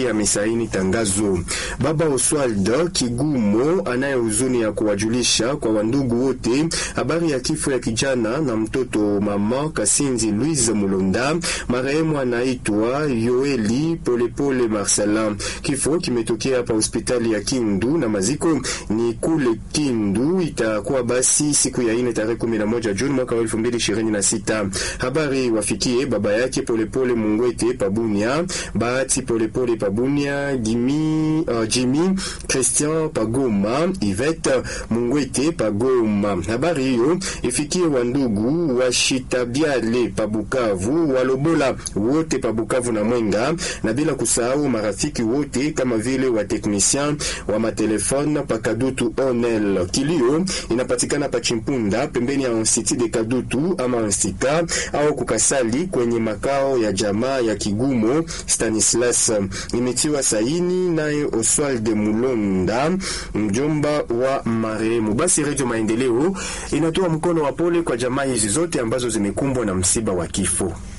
ndiye amesaini tangazo. Baba Oswald Kigumo anaye huzuni ya kuwajulisha kwa wandugu wote habari ya kifo ya kijana na mtoto mama Kasinzi Louise Mulonda, marehemu anaitwa Yoeli Polepole Marcelin. Kifo kimetokea hapa hospitali ya Kindu na maziko ni kule Kindu. Itakuwa basi siku ya ine tarehe 11 Juni mwaka wa 2026. Habari wafikie baba yake Polepole Mungwete Pabunia, Bahati Polepole Pabunia, Jimmy, uh, Jimmy Christian Pagoma, Ivete Mungwete Pagoma. Habari hiyo ifikie wandugu wa Shitabiale Pabukavu, Walobola wote Pabukavu na Mwenga, na bila kusahau marafiki wote kama vile wa technicien wa matelefone pa Kadutu Onel. Kilio inapatikana pa Chimpunda pembeni ya Institut de Kadutu ama Instika au kukasali kwenye makao ya jamaa ya Kigumo Stanislas. Imetiwa saini naye Oswald Mulonda, mjomba wa marehemu. Basi Radio Maendeleo inatoa mkono wa pole kwa jamaa hizi zote ambazo zimekumbwa na msiba wa kifo.